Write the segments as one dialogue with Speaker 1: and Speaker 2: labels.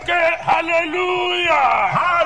Speaker 1: ké hallelujah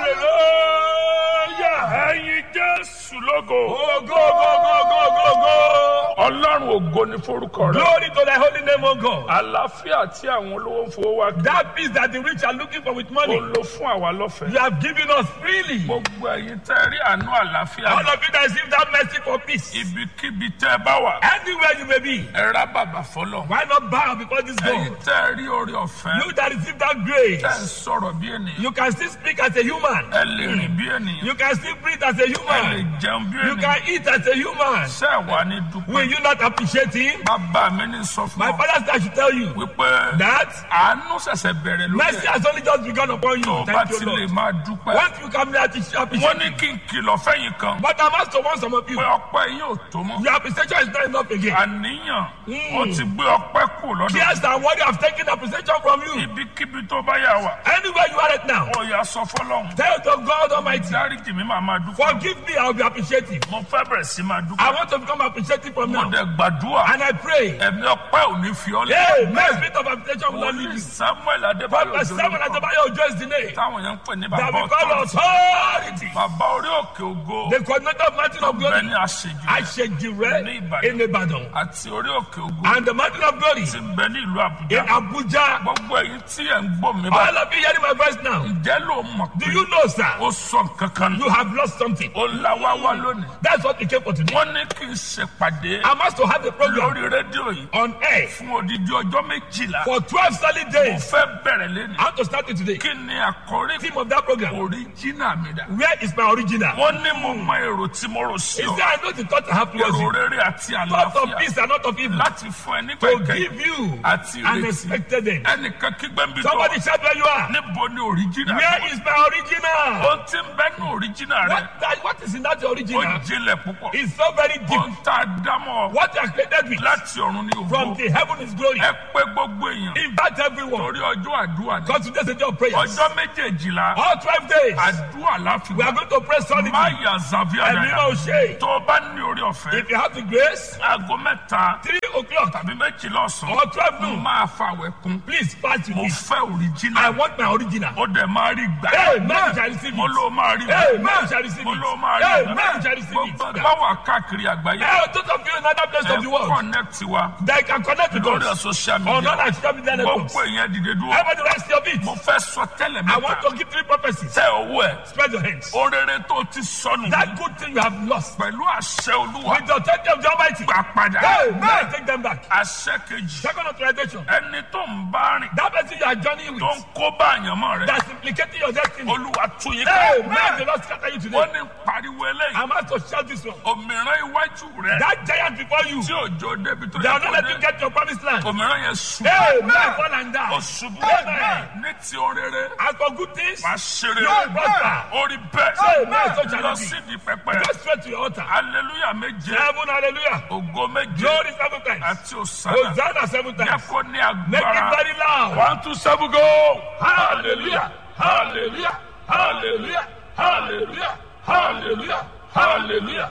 Speaker 2: hallelujah.
Speaker 1: ẹyin jésù lógo
Speaker 2: Oh, go, go, go, go, go, go.
Speaker 1: ọlọ́run ògo ní forúkọ rẹ
Speaker 2: Glory to thy holy name, O God.
Speaker 1: àlàáfíà tí àwọn olówó ń fowó wá kí
Speaker 2: That peace that the rich are looking for with
Speaker 1: ó
Speaker 2: money,
Speaker 1: lò fún àwa lọ́fẹ̀ẹ́
Speaker 2: you have given us freely.
Speaker 1: gbogbo ẹyin tẹ́ rí àánú àlàáfíà
Speaker 2: All of you that receive that mercy for peace,
Speaker 1: ibikíbi tẹ́ bá wà
Speaker 2: anywhere you may be,
Speaker 1: ẹ rá bàbà fọlọ
Speaker 2: why not bow before this
Speaker 1: ẹyin
Speaker 2: God?
Speaker 1: tẹ́ rí orí ọ̀fẹ́
Speaker 2: You that receive that grace,
Speaker 1: tẹ́ ń sọ̀rọ̀ bí ènìyàn
Speaker 2: you can still speak as a human.
Speaker 1: ẹ lè rìn bí ènìyàn
Speaker 2: You can still breathe as a
Speaker 1: ẹ lè
Speaker 2: human.
Speaker 1: jẹun bí
Speaker 2: You
Speaker 1: ènìyàn
Speaker 2: can eat as a human.
Speaker 1: ṣé ẹ wà ní
Speaker 2: Will
Speaker 1: dúpẹ́
Speaker 2: you not appreciate him?
Speaker 1: bàbá mi ní sọ fún
Speaker 2: My
Speaker 1: ọ
Speaker 2: father said I should tell you
Speaker 1: wípé
Speaker 2: that
Speaker 1: àánú ṣẹ̀ṣẹ̀ bẹ̀rẹ̀ lórí
Speaker 2: mercy
Speaker 1: ẹ̀
Speaker 2: has only just begun upon
Speaker 1: tó
Speaker 2: you.
Speaker 1: bá
Speaker 2: Thank
Speaker 1: ti
Speaker 2: you,
Speaker 1: lè
Speaker 2: Lord.
Speaker 1: máa dúpẹ́
Speaker 2: Once you come here to appreciate,
Speaker 1: wọ́n ní kí n kìlọ̀ fẹ́yìn kan
Speaker 2: but I must warn some of you.
Speaker 1: pé ọpẹ́ yín ò tó mọ́
Speaker 2: Your appreciation is not enough again.
Speaker 1: àníyàn ó ti gbé ọpẹ́ kù lọ́dọ̀
Speaker 2: Yes, and what you have taken appreciation from you.
Speaker 1: ibikíbi tó bá yà wá
Speaker 2: Anywhere you are right now,
Speaker 1: ó yà sọ fọlọ́run
Speaker 2: tell to God Almighty,
Speaker 1: dáríjì mi máa máa dúpẹ́
Speaker 2: forgive me, I will be appreciative.
Speaker 1: mo fẹ́ bẹ̀rẹ̀ sí máa
Speaker 2: I
Speaker 1: dúpẹ́
Speaker 2: want to become appreciative from
Speaker 1: mo
Speaker 2: now.
Speaker 1: dẹ̀ gbàdúrà
Speaker 2: And I pray,
Speaker 1: ẹ̀mí ọpẹ́ ò ní fi ọ́
Speaker 2: hey,
Speaker 1: lé
Speaker 2: my spirit of appreciation will not leave
Speaker 1: wòlíì
Speaker 2: you.
Speaker 1: samuel adébáyọ̀
Speaker 2: Prophet Samuel
Speaker 1: òjòlókọ̀
Speaker 2: Adebayo Ojo is the name
Speaker 1: táwọn yẹn ń pè ní
Speaker 2: that
Speaker 1: bàbá
Speaker 2: we call
Speaker 1: ọ̀tọ̀
Speaker 2: authority.
Speaker 1: bàbá orí òkè ògo
Speaker 2: The coordinator of Mountain of
Speaker 1: bẹ́ẹ̀
Speaker 2: Glory,
Speaker 1: ni àṣejù
Speaker 2: Ashejire in Ibadan,
Speaker 1: àti orí òkè ògo
Speaker 2: and the Mountain of Glory
Speaker 1: ti ń bẹ ní ìlú
Speaker 2: in
Speaker 1: àbújá
Speaker 2: Abuja.
Speaker 1: gbogbo èyí tí ẹ̀ ń gbọ́ mi bá
Speaker 2: All of you hearing my voice now,
Speaker 1: ǹjẹ́ ló mọ̀
Speaker 2: do
Speaker 1: pé
Speaker 2: you know, sir,
Speaker 1: ó sọ nǹkan kan
Speaker 2: you have lost something?
Speaker 1: ó la wá wá lónìí
Speaker 2: That's what we came for today.
Speaker 1: wọ́n ní kí n ṣèpàdé
Speaker 2: I must to have a program
Speaker 1: lórí rédíò yìí
Speaker 2: on air
Speaker 1: fún odidi ọjọ́ méjìlá
Speaker 2: for 12 solid
Speaker 1: mo
Speaker 2: days.
Speaker 1: fẹ́ bẹ̀rẹ̀ lẹ́nu
Speaker 2: I want to start it today.
Speaker 1: kí ni àkórí
Speaker 2: Theme of that program.
Speaker 1: oríjìnà mi dà
Speaker 2: Where is my original?
Speaker 1: wọ́n ní mo mọ èrò tí mo rò sí
Speaker 2: Is
Speaker 1: ọ
Speaker 2: there I know the thought I have towards
Speaker 1: èrò
Speaker 2: you?
Speaker 1: rere àti
Speaker 2: Thought of
Speaker 1: àlàáfíà
Speaker 2: peace and not of evil.
Speaker 1: láti fún ẹ nígbà
Speaker 2: To
Speaker 1: ìkẹyìn
Speaker 2: give you
Speaker 1: àti
Speaker 2: an
Speaker 1: ìrètí
Speaker 2: expected end.
Speaker 1: ẹnìkan kígbẹ́ ń bí tó
Speaker 2: Somebody shout where you are.
Speaker 1: níbo ni oríjìnà
Speaker 2: Where is my original?
Speaker 1: ohun tí ń bẹ ní oríjìnà rẹ
Speaker 2: What, that, what is in that
Speaker 1: ó
Speaker 2: original?
Speaker 1: jinlẹ̀ púpọ̀
Speaker 2: It's so very deep.
Speaker 1: ohun tá a dámọ̀
Speaker 2: What you are created with
Speaker 1: láti ọ̀run ní
Speaker 2: from
Speaker 1: ògbó
Speaker 2: the heaven is glory.
Speaker 1: ẹ pé gbogbo èèyàn
Speaker 2: Invite everyone.
Speaker 1: torí ọjọ́ àdúrà ní
Speaker 2: Because today's a day of prayers.
Speaker 1: ọjọ́ méjèèjìlá
Speaker 2: All 12 days.
Speaker 1: àdúrà láfi
Speaker 2: We are
Speaker 1: wá
Speaker 2: going to pray solidly.
Speaker 1: má yà zàbíà
Speaker 2: And you
Speaker 1: dada
Speaker 2: know, Shay,
Speaker 1: tó o bá ní orí ọ̀fẹ́
Speaker 2: if you have the grace,
Speaker 1: aago mẹ́ta
Speaker 2: 3 o'clock
Speaker 1: tàbí méjìlá ọ̀sán
Speaker 2: or 12
Speaker 1: mo
Speaker 2: noon,
Speaker 1: máa fàwẹ̀ kún
Speaker 2: please fast with
Speaker 1: mo
Speaker 2: me.
Speaker 1: fẹ́
Speaker 2: I
Speaker 1: òrìjìnà
Speaker 2: want my original.
Speaker 1: ó dẹ̀ máa rí gbà
Speaker 2: Hey, man shall receive
Speaker 1: mo
Speaker 2: it.
Speaker 1: ló máa rí
Speaker 2: Hey,
Speaker 1: gbà
Speaker 2: man shall receive
Speaker 1: mo
Speaker 2: it.
Speaker 1: ló máa rí
Speaker 2: Hey,
Speaker 1: gbà
Speaker 2: man shall receive it.
Speaker 1: gbogbo báwa káàkiri àgbáyé
Speaker 2: Hey, those of you in other places
Speaker 1: ẹ
Speaker 2: of the world,
Speaker 1: connect wa
Speaker 2: they can connect with
Speaker 1: lórí
Speaker 2: us
Speaker 1: social
Speaker 2: on
Speaker 1: media
Speaker 2: other social media networks.
Speaker 1: gbogbo èèyàn dìde dúró
Speaker 2: Everybody rest your feet.
Speaker 1: mo fẹ́ sọ tẹ́lẹ̀
Speaker 2: I want
Speaker 1: mẹ́ta
Speaker 2: to give three prophecies.
Speaker 1: tẹ owó ẹ̀
Speaker 2: Spread your hands.
Speaker 1: orere tó ti sọnù
Speaker 2: That good thing you have lost.
Speaker 1: pẹ̀lú àṣẹ olúwa
Speaker 2: With the authority of the Almighty.
Speaker 1: gbà padà
Speaker 2: Hey, man, take them back.
Speaker 1: àṣẹ kejì
Speaker 2: Second authorization.
Speaker 1: ẹni tó ń bá rìn
Speaker 2: That person you are journeying
Speaker 1: tó
Speaker 2: with
Speaker 1: ń kó bá àyànmọ́ rẹ
Speaker 2: that's implicating your destiny.
Speaker 1: olúwa tún yín
Speaker 2: Hey,
Speaker 1: ká
Speaker 2: man, the Lord scatter you today.
Speaker 1: wọ́n ní pariwo eléyìí
Speaker 2: I'm asked to shout this one.
Speaker 1: òmìrán iwájú rẹ
Speaker 2: That giant before you,
Speaker 1: tí òjò débi tó
Speaker 2: they
Speaker 1: yẹ
Speaker 2: are not
Speaker 1: kó
Speaker 2: letting you
Speaker 1: dé
Speaker 2: get your promised land.
Speaker 1: òmìrán yẹn sùn
Speaker 2: Hey, man, fall and die.
Speaker 1: òṣùbù
Speaker 2: Amen.
Speaker 1: ní ti orere
Speaker 2: As for good things,
Speaker 1: wàá ṣeré
Speaker 2: you prosper.
Speaker 1: orí bẹ́ẹ̀
Speaker 2: Amen. So shall
Speaker 1: lọ
Speaker 2: it be.
Speaker 1: sídìí pẹpẹ
Speaker 2: Go straight to your altar.
Speaker 1: hallelujah méje
Speaker 2: Seven, hallelujah.
Speaker 1: ògo méje
Speaker 2: Glory seven times.
Speaker 1: àti òsánà
Speaker 2: Hosanna seven
Speaker 1: yẹ
Speaker 2: times.
Speaker 1: kó ní
Speaker 2: Make it
Speaker 1: agbára
Speaker 2: very loud.
Speaker 1: one two seven go
Speaker 2: Hallelujah. Hallelujah. Hallelujah. Hallelujah. Hallelujah. Hallelujah.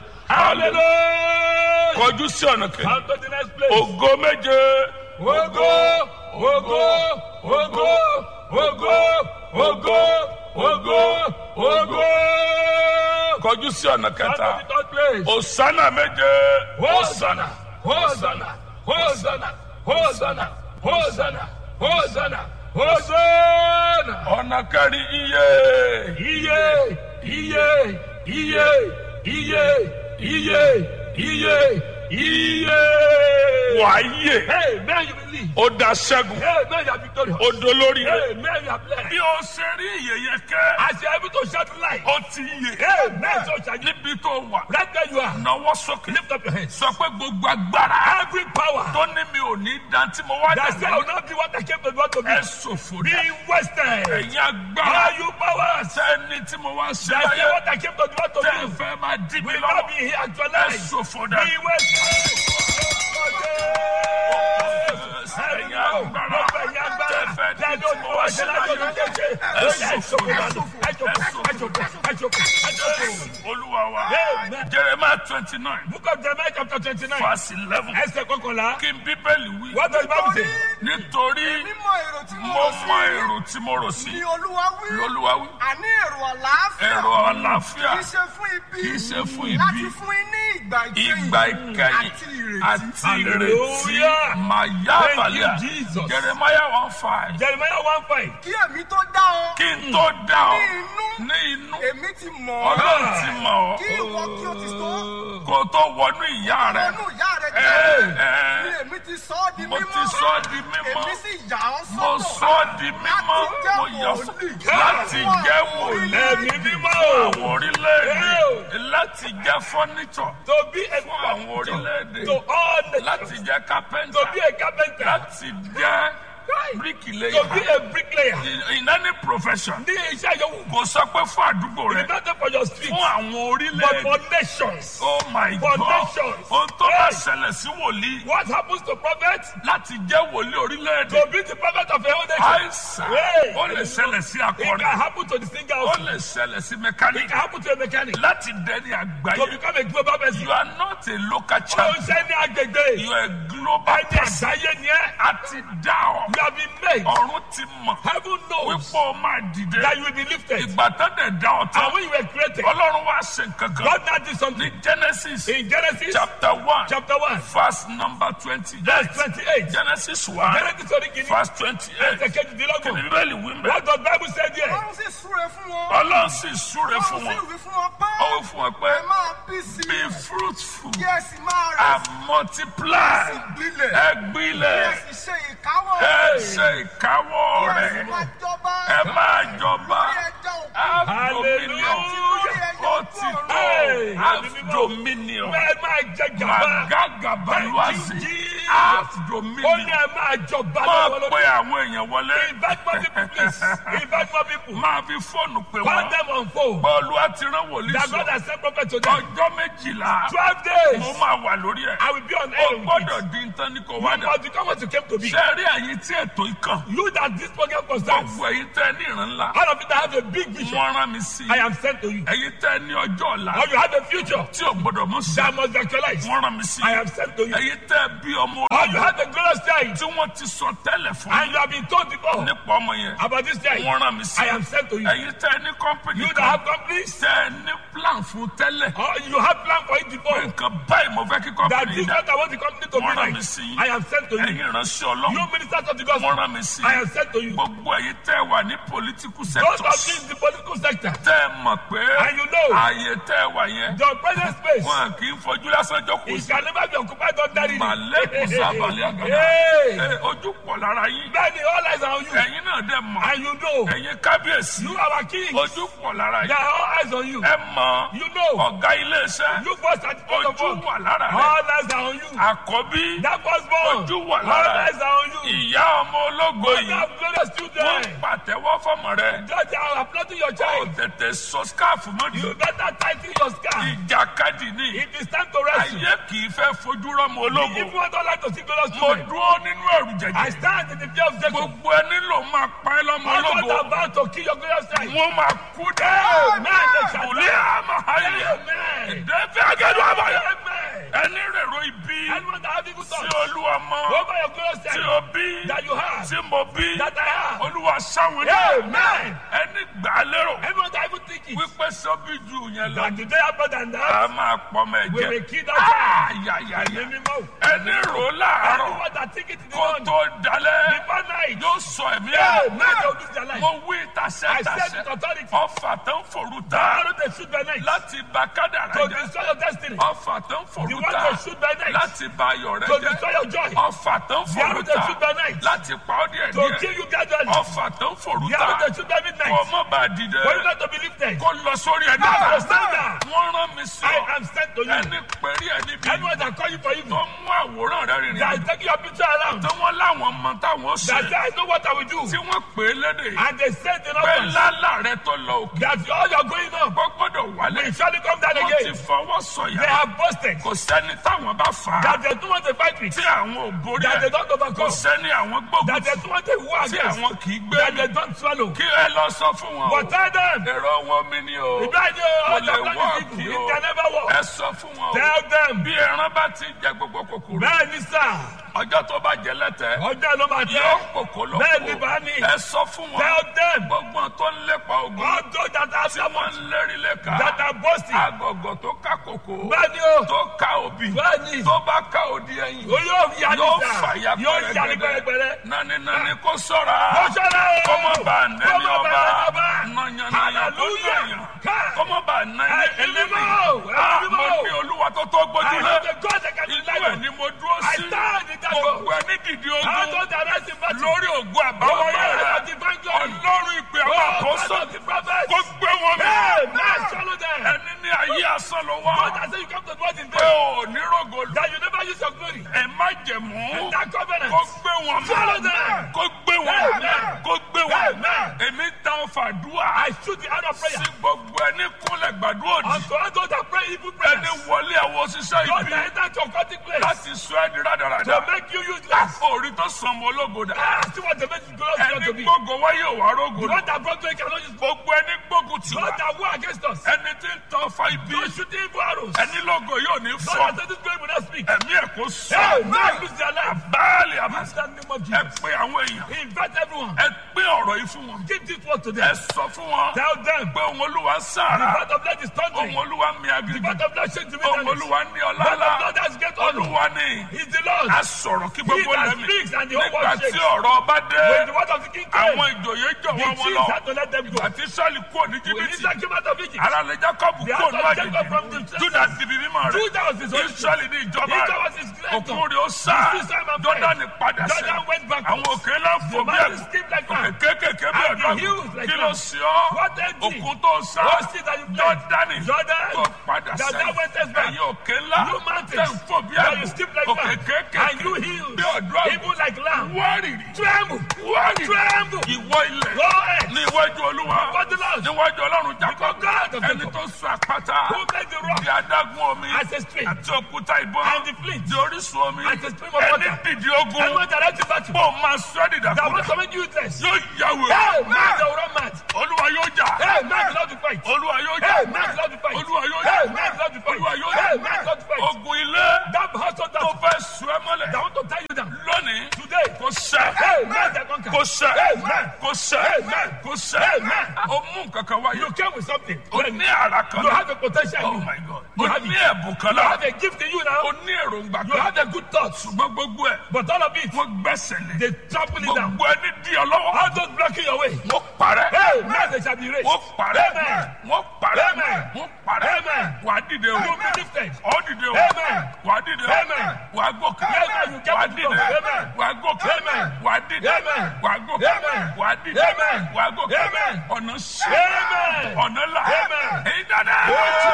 Speaker 2: Hallelujah.
Speaker 1: kọjú sí ọ̀nà kejì
Speaker 2: Come to the next place.
Speaker 1: ògo méje
Speaker 2: Ogo, ogo, ogo, ogo, ogo, ogo, ogo.
Speaker 1: kọjú sí ọ̀nà
Speaker 2: Come
Speaker 1: kẹta
Speaker 2: to the third place.
Speaker 1: òsánà méje
Speaker 2: Hosanna, Hosanna, Hosanna, Hosanna, Hosanna, Hosanna, Hosanna.
Speaker 1: ọ̀nà kẹrin iye
Speaker 2: Iye, iye, iye, iye, iye, iye, iye.
Speaker 1: wàáyè
Speaker 2: Hey, man, you believe.
Speaker 1: ó da ṣẹ́gun
Speaker 2: Hey, man, you are victorious.
Speaker 1: ó dolórí rẹ̀
Speaker 2: Hey, man, you are blessed.
Speaker 1: bí o ṣe rí ìyẹyẹ kẹ́
Speaker 2: As you are able to shout light.
Speaker 1: ó ti yè
Speaker 2: Hey, man, so shall you.
Speaker 1: níbi tó wà
Speaker 2: Right where you are.
Speaker 1: náwó sókè
Speaker 2: Lift up your hands.
Speaker 1: sọ pé gbogbo agbára
Speaker 2: Every power
Speaker 1: tó ní mi ò ní dan tí mo wá
Speaker 2: that said I will
Speaker 1: dàgbà
Speaker 2: not be what I came to be, what to be.
Speaker 1: ẹ ṣòfò
Speaker 2: Be
Speaker 1: dá
Speaker 2: wasted.
Speaker 1: ẹ̀yin agbára
Speaker 2: Are you powers
Speaker 1: sẹ́ni tí mo wá ṣe
Speaker 2: that say
Speaker 1: láyé
Speaker 2: what I came to do, what to
Speaker 1: tẹ́ ẹ
Speaker 2: do?
Speaker 1: fẹ́ máa dí mi
Speaker 2: Will not
Speaker 1: lọ́wọ́
Speaker 2: be here
Speaker 1: ẹ
Speaker 2: actualized.
Speaker 1: ṣòfò
Speaker 2: Be
Speaker 1: dá.
Speaker 2: wasted.
Speaker 1: ẹ̀yin agbára tẹ́ ẹ fẹ́ dí tí mo wá ṣe láyé ẹ ṣòfò dá.
Speaker 2: ẹ̀ṣọ̀kọ̀ ẹ̀ṣọ̀kọ̀ ẹ̀ṣọ̀kọ̀ ẹ̀ṣọ̀kọ̀.
Speaker 1: olúwa wa
Speaker 2: Amen.
Speaker 1: jeremiah twenty nine
Speaker 2: book of jeremiah chapter twenty-nine
Speaker 1: verse eleven
Speaker 2: ẹsẹ̀ kọkànlá
Speaker 1: kí n bíbélì wí
Speaker 2: what does the bible say.
Speaker 1: nítorí
Speaker 3: mímọ̀ èrò tí mo
Speaker 1: mo
Speaker 3: rò
Speaker 1: mọ
Speaker 3: sí
Speaker 1: èrò tí mo rò sí
Speaker 3: ni olúwa wí
Speaker 1: lolúwa wí
Speaker 3: àní èrò àlàáfíà
Speaker 1: èrò àlàáfíà
Speaker 3: kì í ṣe fún ibi
Speaker 1: kì í ṣe fún ibi.
Speaker 3: láti fún yín ní ìgbà ìkẹyìn
Speaker 1: ìgbà ìkẹyìn
Speaker 3: àti ìrètí
Speaker 1: àti ìrètí
Speaker 2: Hallelujah.
Speaker 1: màyà
Speaker 2: Thank you,
Speaker 1: àbàlẹ̀
Speaker 2: Jesus.
Speaker 1: jeremiah one five
Speaker 2: jeremiah one five.
Speaker 3: kí èmi tó dá ọ
Speaker 1: kí n tó dá ọ
Speaker 3: ní inú
Speaker 1: ní inú
Speaker 3: èmi ti mọ̀ ọ́
Speaker 1: ọlọ́run ti mọ̀
Speaker 3: kí
Speaker 1: ọ́
Speaker 3: ìwọ kí o ti tó
Speaker 1: kó tó wọnú ìyá rẹ
Speaker 3: ọnù ìyá rẹ
Speaker 1: ẹ
Speaker 3: jẹ́
Speaker 1: ẹ
Speaker 3: ni èmi ti sọ ọ́ di
Speaker 1: mo
Speaker 3: mímọ́
Speaker 1: ti sọ ọ́ di mímọ́
Speaker 3: èmi sì yà ọ́
Speaker 1: mo
Speaker 3: sọ́tọ̀
Speaker 1: sọ ọ́ di mímọ́ mo yà ọ́ sọ́ láti jẹ́ wòlíì
Speaker 2: ẹ̀mí mímọ́
Speaker 1: àwọn orílẹ̀-èdè láti jẹ́ fọ́nìṣọ̀
Speaker 2: to be a
Speaker 1: fún àwọn orílẹ̀-èdè
Speaker 2: to all the
Speaker 1: láti jẹ́ kápẹ́ńtà
Speaker 2: to be a carpenter
Speaker 1: láti jẹ́
Speaker 2: to
Speaker 1: bíríkìlẹ́yà
Speaker 2: be a bricklayer.
Speaker 1: in in any profession
Speaker 2: ní iṣẹ́ yòówù
Speaker 1: kò sọ pé fún àdúgbò
Speaker 2: it
Speaker 1: rẹ
Speaker 2: is not just for your street
Speaker 1: fún àwọn
Speaker 2: but
Speaker 1: orílẹ̀-èdè
Speaker 2: for nations.
Speaker 1: oh my
Speaker 2: for
Speaker 1: god
Speaker 2: nations.
Speaker 1: ohun tó bá
Speaker 2: Hey.
Speaker 1: ṣẹlẹ̀ sí wòlíì
Speaker 2: what happens to prophet
Speaker 1: láti jẹ́ wòlíì orílẹ̀-èdè
Speaker 2: to be the prophet of a whole nation.
Speaker 1: àìsàn
Speaker 2: Hey.
Speaker 1: ó lè ṣẹlẹ̀ sí
Speaker 2: it can
Speaker 1: akọrin
Speaker 2: happen to the singer
Speaker 1: ó
Speaker 2: also.
Speaker 1: lè ṣẹlẹ̀ sí
Speaker 2: it
Speaker 1: mẹkáníkì
Speaker 2: can happen to a mechanic.
Speaker 1: láti dẹni
Speaker 2: to
Speaker 1: àgbáyé
Speaker 2: become a global person.
Speaker 1: you are not a local
Speaker 2: ó ń
Speaker 1: champion
Speaker 2: ṣe ní agbègbè.
Speaker 1: you are a global
Speaker 2: ẹni
Speaker 1: person
Speaker 2: àgbáyé ni ẹ́.
Speaker 1: a ti dá ọ
Speaker 2: you have been made.
Speaker 1: ọ̀run ti mọ̀
Speaker 2: heaven knows
Speaker 1: wípé o máa dìde
Speaker 2: that you will be lifted.
Speaker 1: ìgbà tó dẹ̀ dá ọ tán
Speaker 2: and when you were created.
Speaker 1: ọlọ́run wá ṣe nǹkan kan
Speaker 2: God now did
Speaker 1: ní
Speaker 2: something.
Speaker 1: genesis
Speaker 2: in Genesis
Speaker 1: chapter one
Speaker 2: chapter one
Speaker 1: verse number twenty
Speaker 2: verse twenty-eight.
Speaker 1: genesis one
Speaker 2: Genesis orí kìíní.
Speaker 1: verse twenty eight
Speaker 2: ẹsẹ̀ kejìdínlógún.
Speaker 1: bíbélì wí mẹ́
Speaker 2: what does bible say there.
Speaker 3: ọlọ́run sì súre fún wọn
Speaker 1: ọlọ́run sì súre fún
Speaker 3: ọlọ́run sì
Speaker 1: wọn
Speaker 3: wí fún wọn pé
Speaker 1: ó wí fún wọn pé
Speaker 3: ẹ máa bí sí
Speaker 1: be
Speaker 3: i
Speaker 1: fruitful
Speaker 3: kí ẹ sì máa rẹ̀
Speaker 1: and multiply
Speaker 3: sí gbilẹ̀
Speaker 1: ẹ
Speaker 3: kí ẹ
Speaker 1: gbilẹ̀
Speaker 3: sì ṣe ìkáwọ́
Speaker 1: ẹ ṣe ìkáwọ́
Speaker 3: kí ẹ
Speaker 1: rẹ̀
Speaker 3: sì máa jọba
Speaker 1: ẹ máa jọba
Speaker 3: lórí ẹja òkú
Speaker 1: have dominion
Speaker 2: Hallelujah.
Speaker 1: ó ti tó
Speaker 2: Hey.
Speaker 1: have dominion
Speaker 2: ẹ máa jẹ gàba.
Speaker 1: magagabaluwazi have
Speaker 2: ó ní
Speaker 1: dominion
Speaker 2: ẹ máa jọba
Speaker 1: máa
Speaker 2: lọ́wọ́
Speaker 1: pe
Speaker 2: lórí.
Speaker 1: àwọn èèyàn wọlé
Speaker 2: invite more people please invite more people.
Speaker 1: máa fi fóònù pè
Speaker 2: call
Speaker 1: wọ́n
Speaker 2: them on phone.
Speaker 1: bọ́ọ̀lù àti rán wòlíì
Speaker 2: that God
Speaker 1: sọ
Speaker 2: has sent prophet to them.
Speaker 1: ọjọ́ méjìlá
Speaker 2: twelve
Speaker 1: mo
Speaker 2: days.
Speaker 1: máa wà lórí ẹ̀
Speaker 2: I will be on
Speaker 1: ó
Speaker 2: air with
Speaker 1: gbọ́dọ̀
Speaker 2: it.
Speaker 1: di nǹkan ní kò
Speaker 2: You
Speaker 1: wá dà
Speaker 2: must become what you came to be.
Speaker 1: ṣe rí ẹ̀yin tí ètò ikàn
Speaker 2: You that this program concerns.
Speaker 1: gbogbo ẹ̀yin tẹ́ ní ìran ńlá
Speaker 2: All of it that have a big vision.
Speaker 1: wọ́n rán mi sí
Speaker 2: I am sent to you.
Speaker 1: ẹ̀yin tẹ́ ní ọjọ́ ọ̀la
Speaker 2: Or you have a future
Speaker 1: tí ò gbọ́dọ̀ mú sí
Speaker 2: that must actualize.
Speaker 1: wọ́n rán mi sí
Speaker 2: I am sent to you.
Speaker 1: ẹ̀yin tẹ́ bí ọmọ
Speaker 2: Or you
Speaker 1: ológun
Speaker 2: have a glorious child
Speaker 1: tí wọ́n ti sọ tẹ́lẹ̀ fún
Speaker 2: and you have been told before
Speaker 1: nípa ọmọ yẹn
Speaker 2: about this child.
Speaker 1: wọ́n rán mi sí
Speaker 2: I am sent to you.
Speaker 1: ẹ̀yin tẹ́ ní kọ́mpìnì
Speaker 2: You that
Speaker 1: kan
Speaker 2: have companies
Speaker 1: tẹ́ ní plan fún tẹ́lẹ̀
Speaker 2: or you have plan for it before.
Speaker 1: nǹkan báyìí mo fẹ́ kí
Speaker 2: That
Speaker 1: kọ́mpìnì
Speaker 2: this
Speaker 1: dá
Speaker 2: what I want the company to be
Speaker 1: wọ́n rán mi
Speaker 2: like.
Speaker 1: sí
Speaker 2: I am sent to you.
Speaker 1: ẹ̀yin ìránṣẹ́
Speaker 2: You
Speaker 1: ọlọ́run
Speaker 2: ministers of the
Speaker 1: wọ́n
Speaker 2: gospel.
Speaker 1: rán mi sí
Speaker 2: I am sent to you.
Speaker 1: gbogbo ẹ̀yin tẹ́ wà ní political
Speaker 2: Those of
Speaker 1: sectors
Speaker 2: you in the political sector.
Speaker 1: tẹ́ ẹ mọ̀ pé
Speaker 2: And you know
Speaker 1: ààyè tẹ́ ẹ wà yẹn
Speaker 2: the present space.
Speaker 1: wọn kì í fojú lásán jókòó
Speaker 2: It
Speaker 1: sí
Speaker 2: can never be occupied ordinarily.
Speaker 1: màlẹ́kùn sábàlẹ̀ àgàdà
Speaker 2: Hey.
Speaker 1: Ẹ, ojú pọ̀ lára yín
Speaker 2: Bẹ́ẹ̀ni all eyes are on you.
Speaker 1: ẹ̀yin náà dẹ̀ mọ̀
Speaker 2: And you know
Speaker 1: ẹ̀yin kábíyèsí
Speaker 2: you are our king.
Speaker 1: ojú pọ̀ lára
Speaker 2: There
Speaker 1: yín
Speaker 2: are all eyes on you.
Speaker 1: ẹ mọ̀
Speaker 2: You know
Speaker 1: ọ̀gá iléeṣẹ́
Speaker 2: you first at the point of
Speaker 1: ojú
Speaker 2: all.
Speaker 1: wà lára rẹ̀
Speaker 2: All eyes are on you.
Speaker 1: àkọ́bí
Speaker 2: That was born.
Speaker 1: Ojú wà
Speaker 2: All
Speaker 1: lára
Speaker 2: eyes are on you.
Speaker 1: ìyá ọmọ ológo
Speaker 2: You
Speaker 1: yìí
Speaker 2: have glorious
Speaker 1: wọ́n
Speaker 2: children.
Speaker 1: pàtẹ́wọ́ fọ́mọ rẹ̀
Speaker 2: Just they are applauding your
Speaker 1: ó
Speaker 2: child.
Speaker 1: tètè sọ skáàfù mọ́dì
Speaker 2: You better tighten your scarf.
Speaker 1: ìjàkadì ní
Speaker 2: It is time to wrestle.
Speaker 1: ayé kì í fẹ́ fojú rọ́mọ ológo
Speaker 2: If you want all like to see glorious
Speaker 1: mo
Speaker 2: children,
Speaker 1: dúró nínú ẹ̀rù
Speaker 2: I
Speaker 1: jẹ̀jẹ̀
Speaker 2: stand in the fear of Jacob.
Speaker 1: gbogbo ẹni ló máa pa ẹ́ lọ́mọ
Speaker 2: All
Speaker 1: ológo
Speaker 2: those about to kill your glorious child.
Speaker 1: wọ́n máa kú dé
Speaker 2: Amen. They shall
Speaker 1: kùlé
Speaker 2: die.
Speaker 1: àmọ́ ayé
Speaker 2: Amen.
Speaker 1: ìdẹ́fẹ́ agẹ́dọ̀ àbáyọ
Speaker 2: Amen.
Speaker 1: ẹni rèrò ibi
Speaker 2: Anyone that have evil
Speaker 1: tí
Speaker 2: thoughts
Speaker 1: olúwa mọ
Speaker 2: over your glorious
Speaker 1: tí
Speaker 2: child
Speaker 1: o bí
Speaker 2: that you have,
Speaker 1: tí mo bí
Speaker 2: that I have.
Speaker 1: olúwa sáwọn ní
Speaker 2: Amen.
Speaker 1: ẹni gbà á lérò
Speaker 2: Anyone that even think it,
Speaker 1: wípé sọ́bí ju yẹn lọ
Speaker 2: that today happen than
Speaker 1: a
Speaker 2: that,
Speaker 1: máa pọ̀ mọ́
Speaker 2: we
Speaker 1: ẹ̀jẹ̀
Speaker 2: will kill that child.
Speaker 1: ayayaya
Speaker 2: Ẹ̀mí mímọ́.
Speaker 1: ẹni rò láàárọ̀
Speaker 2: Anyone that think it in the
Speaker 1: kó
Speaker 2: morning,
Speaker 1: tó dalẹ̀
Speaker 2: before night,
Speaker 1: yóò sọ ẹ̀mí
Speaker 2: Amen.
Speaker 1: ẹ̀
Speaker 2: They will lose their life.
Speaker 1: mo wí
Speaker 2: I
Speaker 1: tàṣẹ
Speaker 2: said
Speaker 1: tàṣẹ
Speaker 2: with authority,
Speaker 1: ọfà tó ń forú ta
Speaker 2: how do they shoot by night?
Speaker 1: láti bà kádàrá
Speaker 2: To
Speaker 1: jẹ́
Speaker 2: destroy your destiny.
Speaker 1: ọfà tó ń
Speaker 2: The
Speaker 1: forú
Speaker 2: one
Speaker 1: ta
Speaker 2: they shoot by night.
Speaker 1: láti bà ayọ̀ rẹ
Speaker 2: To
Speaker 1: jẹ́
Speaker 2: destroy your joy.
Speaker 1: ọfà tó ń
Speaker 2: The arrow
Speaker 1: forú
Speaker 2: they
Speaker 1: ta
Speaker 2: shoot by night.
Speaker 1: láti pa ọ́ díẹ̀
Speaker 2: To
Speaker 1: díẹ̀
Speaker 2: kill you gradually.
Speaker 1: ọfà tó ń forú
Speaker 2: The
Speaker 1: ta
Speaker 2: arrow they shoot by
Speaker 1: kó
Speaker 2: midnight.
Speaker 1: má bàa dìde
Speaker 2: For you not to be lifted.
Speaker 1: kó lọ sórí ẹni
Speaker 2: Now
Speaker 1: àná
Speaker 2: stand down.
Speaker 1: wọ́n rán mi sí
Speaker 2: I
Speaker 1: ọ
Speaker 2: am sent to you.
Speaker 1: ẹni pẹ̀rí ẹni bí
Speaker 2: Anyone that call you for evil,
Speaker 1: tó mú àwòrán rẹ rìnrìn
Speaker 2: that is taking your picture around,
Speaker 1: tí wọ́n láwọn mọ táwọn ṣe
Speaker 2: that say, I know what I will do.
Speaker 1: tí wọ́n pè é lédè
Speaker 2: And they said in
Speaker 1: pé
Speaker 2: others
Speaker 1: lálà rẹ tó lọ òkè
Speaker 2: that all you're going on
Speaker 1: kó gbọ́dọ̀
Speaker 2: will
Speaker 1: wálẹ̀.
Speaker 2: surely come down
Speaker 1: wọ́n ti
Speaker 2: again.
Speaker 1: fọwọ́
Speaker 2: They
Speaker 1: sọ̀yà.
Speaker 2: have boasted
Speaker 1: kò sẹ́ni táwọn bá fà á.
Speaker 2: that they don't want to fight with,
Speaker 1: tí àwọn ò borí
Speaker 2: that they
Speaker 1: ẹ̀.
Speaker 2: don't
Speaker 1: kò
Speaker 2: overcome,
Speaker 1: sẹ́ni àwọn gbógun
Speaker 2: that they don't want to war
Speaker 1: tí
Speaker 2: against,
Speaker 1: àwọn kì í gbé
Speaker 2: that
Speaker 1: mi.
Speaker 2: they don't swallow.
Speaker 1: kí ẹ lọ sọ fún wọn o.
Speaker 2: But tell them,
Speaker 1: èrò wọn mi ni o.
Speaker 2: Ibrahim, all the
Speaker 1: lè
Speaker 2: plan
Speaker 1: work,
Speaker 2: is evil.
Speaker 1: yo.
Speaker 2: It can never work.
Speaker 1: ẹ sọ fún wọn o.
Speaker 2: Tell them,
Speaker 1: bí ẹran bá ti jẹ gbogbo kòkòrò.
Speaker 2: bẹ́ẹ̀ ni sà,
Speaker 1: ọjọ́ tó bá jẹ lẹ́tẹ̀.
Speaker 2: ọjọ́ ló máa
Speaker 1: yóò
Speaker 2: tẹ́.
Speaker 1: kòkó lọ.
Speaker 2: Bẹ́ẹ̀ ni bá ní.
Speaker 1: ẹ sọ fún wọn.
Speaker 2: Tell them,
Speaker 1: gbogbo tó ń lépa ogun.
Speaker 2: all those that are
Speaker 1: tí wọ́n ń lérí lẹ́ka.
Speaker 2: that are boasting.
Speaker 1: agọ̀gọ̀ tó ká kòkó.
Speaker 2: Bẹ́ẹ̀ ni o,
Speaker 1: tó ká òbí.
Speaker 2: bẹ́ẹ̀ ni,
Speaker 1: tó bá ká òdi ẹyin.
Speaker 2: o yóò yá ní
Speaker 1: yóò
Speaker 2: sà,
Speaker 1: fàyà
Speaker 2: yóò yá ní pẹ́rẹ́pẹ́rẹ́.
Speaker 1: nani nani kò sọ́ra.
Speaker 2: Ó ṣọlá o,
Speaker 1: kọ́mọ bá nẹni
Speaker 2: Kọ́mọ bá nẹni
Speaker 1: ọba.
Speaker 2: ọba.
Speaker 1: nàyànnàyà tó
Speaker 2: Hallelujah.
Speaker 1: nàyàn.
Speaker 2: Ká.
Speaker 1: kọ́mọ bá nẹni
Speaker 2: Ẹ̀mí
Speaker 1: ẹlẹ́mì.
Speaker 2: mímọ́, ẹ̀mí
Speaker 1: Ah,
Speaker 2: mímọ́.
Speaker 1: mo ní olúwa tó tó
Speaker 2: I
Speaker 1: gbójú
Speaker 2: know
Speaker 1: lé.
Speaker 2: the God that can
Speaker 1: inú
Speaker 2: deliver
Speaker 1: ẹ̀ ni mo dúró
Speaker 2: I
Speaker 1: sí.
Speaker 2: stand in that
Speaker 1: gbogbo
Speaker 2: God.
Speaker 1: ẹni dìde
Speaker 2: All
Speaker 1: ogun.
Speaker 2: those that are in battle.
Speaker 1: lórí ògùn àbáwọ̀
Speaker 2: Over
Speaker 1: yẹn
Speaker 2: your
Speaker 1: rẹ̀.
Speaker 2: divine glory.
Speaker 1: ọlọ́run ìpè àwọn
Speaker 2: Oh,
Speaker 1: àkóso.
Speaker 2: God of the prophets.
Speaker 1: kó gbé wọn
Speaker 2: Hey,
Speaker 1: mì.
Speaker 2: man, swallow them.
Speaker 1: ẹni ní ayé asán ló wá.
Speaker 2: God has said you come to God in
Speaker 1: pé
Speaker 2: vain.
Speaker 1: ò ní rògo lù.
Speaker 2: That you never use your glory.
Speaker 1: ẹ má jẹ̀mú.
Speaker 2: That covenant.
Speaker 1: kó gbé wọn
Speaker 2: Swallow
Speaker 1: mì.
Speaker 2: them.
Speaker 1: kó gbé wọn mì.
Speaker 2: Amen.
Speaker 1: kó gbé wọn mì.
Speaker 2: Amen.
Speaker 1: èmi tán fàdúrà.
Speaker 2: I shoot the hand of prayer.
Speaker 1: sí gbogbo ẹni kúnlẹ̀ gbàdúrà òdì.
Speaker 2: Unto all those that pray evil prayers.
Speaker 1: ẹni wọlé àwọn òṣìṣẹ́
Speaker 2: God
Speaker 1: ibi.
Speaker 2: that enter to a cutting place.
Speaker 1: láti sọ ẹ́ di
Speaker 2: To
Speaker 1: rádaràda.
Speaker 2: make you useless.
Speaker 1: orí tó sàn mọ́ ológo dà.
Speaker 2: Ah, see what the message God has
Speaker 1: ẹni
Speaker 2: to be.
Speaker 1: gbógo wáyé òwà rógo
Speaker 2: The
Speaker 1: dà.
Speaker 2: one that brought you cannot use.
Speaker 1: gbogbo ẹni gbógun tì
Speaker 2: God
Speaker 1: wá.
Speaker 2: that war against us.
Speaker 1: ẹni tí ń tán fa ibi.
Speaker 2: Don't shoot evil arrows.
Speaker 1: ẹni lógo yóò ní
Speaker 2: God
Speaker 1: fọ.
Speaker 2: that said this glory will not speak.
Speaker 1: ẹ̀mí ẹ̀ kó
Speaker 2: Hey,
Speaker 1: sọ.
Speaker 2: man, lose their life.
Speaker 1: báàlì àmà.
Speaker 2: Bless the name of
Speaker 1: ẹ
Speaker 2: Jesus.
Speaker 1: pé àwọn èèyàn.
Speaker 2: Invite everyone.
Speaker 1: ẹ pín ọ̀rọ̀ yìí fún wọn.
Speaker 2: Give this word to
Speaker 1: ẹ
Speaker 2: them.
Speaker 1: sọ fún wọn.
Speaker 2: Tell them.
Speaker 1: pé òun olúwa ń
Speaker 2: The
Speaker 1: sàrà.
Speaker 2: part of blood is
Speaker 1: òun
Speaker 2: thundering.
Speaker 1: olúwa ń mi
Speaker 2: The
Speaker 1: agbègbè.
Speaker 2: part of blood shakes the
Speaker 1: òun
Speaker 2: wilderness.
Speaker 1: olúwa ní
Speaker 2: But the
Speaker 1: ọlá
Speaker 2: blood has get honor.
Speaker 1: olúwa ní.
Speaker 2: He's the Lord.
Speaker 1: a sọ̀rọ̀ kí
Speaker 2: He
Speaker 1: gbogbo
Speaker 2: that
Speaker 1: lẹ́mí.
Speaker 2: speaks and the whole
Speaker 1: nígbà
Speaker 2: world
Speaker 1: tí
Speaker 2: shakes.
Speaker 1: ọ̀rọ̀ ọba
Speaker 2: When
Speaker 1: dé.
Speaker 2: the word of the king came,
Speaker 1: àwọn ìjòyè
Speaker 2: the
Speaker 1: jọ̀wọ́ wọn
Speaker 2: chiefs
Speaker 1: lọ.
Speaker 2: had to let them go.
Speaker 1: àti sọ́ọ̀lì kúrò ní
Speaker 2: When
Speaker 1: jìbìtì.
Speaker 2: Israel came out of Egypt,
Speaker 1: ara lè jacob
Speaker 2: The
Speaker 1: kúrò
Speaker 2: house
Speaker 1: ní
Speaker 2: of Jacob from
Speaker 1: àjèjì.
Speaker 2: the-
Speaker 1: juda di bí mímọ́ rẹ̀.
Speaker 2: Judah was his own
Speaker 1: israẹli ní ìjọba
Speaker 2: Israel
Speaker 1: rẹ̀.
Speaker 2: was his creator.
Speaker 1: òkun rẹ̀ ó sá.
Speaker 2: He still swam and
Speaker 1: jọ́dánì
Speaker 2: fled.
Speaker 1: padà
Speaker 2: Jordan
Speaker 1: sẹ́.
Speaker 2: went back.
Speaker 1: àwọn òkè ńlá fò
Speaker 2: The
Speaker 1: bí
Speaker 2: mountains
Speaker 1: ẹ̀gún.
Speaker 2: skipped like
Speaker 1: òkè
Speaker 2: that.
Speaker 1: kéékèèké bí
Speaker 2: And the
Speaker 1: ẹ̀dùn.
Speaker 2: hills like
Speaker 1: kí ló
Speaker 2: that.
Speaker 1: sí ọ́.
Speaker 2: What empty?
Speaker 1: òkun tó sá.
Speaker 2: What sea that you fled?
Speaker 1: jọ́dánì
Speaker 2: Jordan.
Speaker 1: tó padà
Speaker 2: That
Speaker 1: sẹ́.
Speaker 2: thou wentest back.
Speaker 1: ẹ̀yin òkè ńlá.
Speaker 2: You mountains.
Speaker 1: tẹ̀ ń fò bí
Speaker 2: That
Speaker 1: ẹ̀gún.
Speaker 2: you skip like
Speaker 1: òkè
Speaker 2: that.
Speaker 1: kéékèèké
Speaker 2: And you hills.
Speaker 1: bí ọ̀dọ́
Speaker 2: Even like lamb.
Speaker 1: wárìrì.
Speaker 2: Tremble.
Speaker 1: wárìrì.
Speaker 2: Tremble.
Speaker 1: ìwọ ilẹ̀.
Speaker 2: Go ahead.
Speaker 1: ní iwájú olúwa.
Speaker 2: For the Lord.
Speaker 1: níwájú ọlọ́run jacob.
Speaker 2: Because God of
Speaker 1: ẹni
Speaker 2: Jacob.
Speaker 1: tó sọ àpáta.
Speaker 2: Who made the rock
Speaker 1: di adágún omi.
Speaker 2: as a stream?
Speaker 1: àti òkúta ìbọn.
Speaker 2: And the flint.
Speaker 1: di orísun omi.
Speaker 2: As a stream of
Speaker 1: ẹni
Speaker 2: water.
Speaker 1: dìde
Speaker 2: And
Speaker 1: ogun.
Speaker 2: when direct you battle.
Speaker 1: bó máa sọ ẹ́
Speaker 2: That
Speaker 1: dìdàkudà.
Speaker 2: wants to make you useless.
Speaker 1: yóò yà
Speaker 2: Hey,
Speaker 1: wò.
Speaker 2: man, they will run mad.
Speaker 1: olúwa yóò jà.
Speaker 2: Hey, man, you love to fight.
Speaker 1: olúwa yóò
Speaker 2: Hey,
Speaker 1: jà.
Speaker 2: man, you love to fight.
Speaker 1: olúwa yóò
Speaker 2: Hey,
Speaker 1: jà.
Speaker 2: man, you love to fight.
Speaker 1: olúwa yóò
Speaker 2: Hey,
Speaker 1: jà.
Speaker 2: man, you love to fight.
Speaker 1: ogun ilé
Speaker 2: That hustle
Speaker 1: tó
Speaker 2: that
Speaker 1: fẹ́ sùn ẹ́ mọ́lẹ̀.
Speaker 2: that want to tie you down.
Speaker 1: lónìí
Speaker 2: Today.
Speaker 1: kò sẹ́.
Speaker 2: Hey, man, they conquer.
Speaker 1: kò sẹ́.
Speaker 2: Hey, man.
Speaker 1: kò sẹ́.
Speaker 2: Amen.
Speaker 1: kò sẹ́.
Speaker 2: Amen.
Speaker 1: o mú nǹkan kan wáyé.
Speaker 2: You came with something.
Speaker 1: o ní ara kan
Speaker 2: You
Speaker 1: náà.
Speaker 2: have a potential
Speaker 1: oh
Speaker 2: in you.
Speaker 1: my god.
Speaker 2: You
Speaker 1: o
Speaker 2: have
Speaker 1: ní
Speaker 2: it.
Speaker 1: ẹ̀bùn kan
Speaker 2: You
Speaker 1: náà.
Speaker 2: have a gift in you
Speaker 1: o
Speaker 2: now.
Speaker 1: ní èròǹgbà
Speaker 2: You have
Speaker 1: kan.
Speaker 2: a good thoughts.
Speaker 1: ṣùgbọ́n gbogbo ẹ̀
Speaker 2: But all of it,
Speaker 1: wọ́n gbẹ́sẹ̀ lé.
Speaker 2: they trample it down.
Speaker 1: gbogbo ẹni di ọ lọ́wọ́.
Speaker 2: All those blocking your way.
Speaker 1: wọ́n parẹ́.
Speaker 2: Hey, man, they shall be raised.
Speaker 1: wọ́n parẹ́.
Speaker 2: Amen.
Speaker 1: wọ́n parẹ́.
Speaker 2: Amen.
Speaker 1: wọ́n parẹ́.
Speaker 2: Amen.
Speaker 1: wà á dìde o.
Speaker 2: You will be lifted.
Speaker 1: ọ̀ dìde o.
Speaker 2: Amen.
Speaker 1: wà á dìde o.
Speaker 2: Amen.
Speaker 1: wà á gòkè.
Speaker 2: Amen. You get
Speaker 1: wà á
Speaker 2: to
Speaker 1: dìde.
Speaker 2: go. Amen.
Speaker 1: wà á gòkè.
Speaker 2: Amen.
Speaker 1: wà á dìde.
Speaker 2: Amen.
Speaker 1: wà á gòkè.
Speaker 2: Amen.
Speaker 1: wà á dìde.
Speaker 2: Amen.
Speaker 1: wà á gòkè.
Speaker 2: Amen.
Speaker 1: ọ̀nà sí.
Speaker 2: Amen.
Speaker 1: ọ̀nà là.
Speaker 2: Amen.
Speaker 1: èyí dáadáa.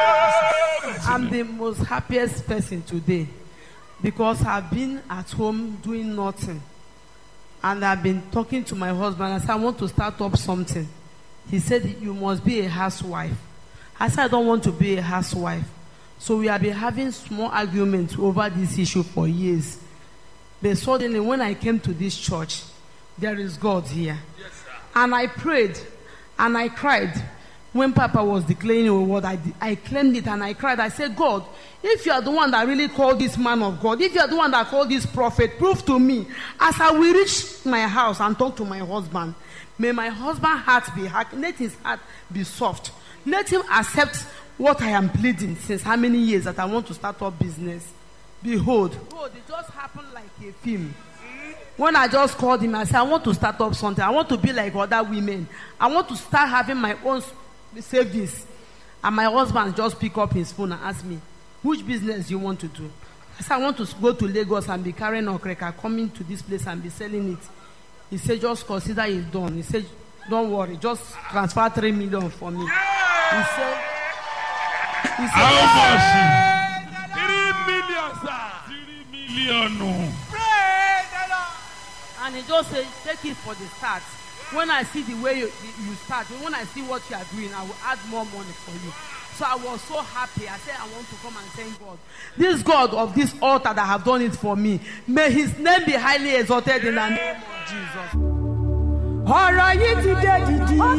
Speaker 2: Amen.
Speaker 4: I'm the most happiest person today because I've been at home doing nothing. And I've been talking to my husband. I said, I want to start up something. He said, You must be a housewife. I said, I don't want to be a housewife. So we have been having small arguments over this issue for years. But suddenly, when I came to this church, there is God here. And I prayed and I cried. When Papa was declaring a word, I, I claimed it and I cried. I said, God, if you are the one that really called this man of God, if you are the one that called this prophet, prove to me as I will reach my house and talk to my husband. May my husband's heart be hard. Let his heart be soft. Let him accept what I am pleading since how many years that I want to start up business. Behold, behold, it just happened like a film. When I just called him, I said, I want to start up something. I want to be like other women. I want to start having my own s- savings. And my husband just pick up his phone and ask me, which business you want to do? I said, I want to s- go to Lagos and be carrying okreka, coming to this place and be selling it. He said, just consider it done. He said, don't worry, just transfer three million for me. He said, he said,
Speaker 1: How much? Three million, sir. Three million.
Speaker 4: And he just said, take it for the start. When I see the way you, you start, when I see what you are doing, I will add more money for you. So I was so happy. I said, I want to come and thank God. This God of this altar that have done it for me, may his name be highly exalted in the name of Jesus.
Speaker 5: ọ̀rọ̀ yìí ti dé dìdì.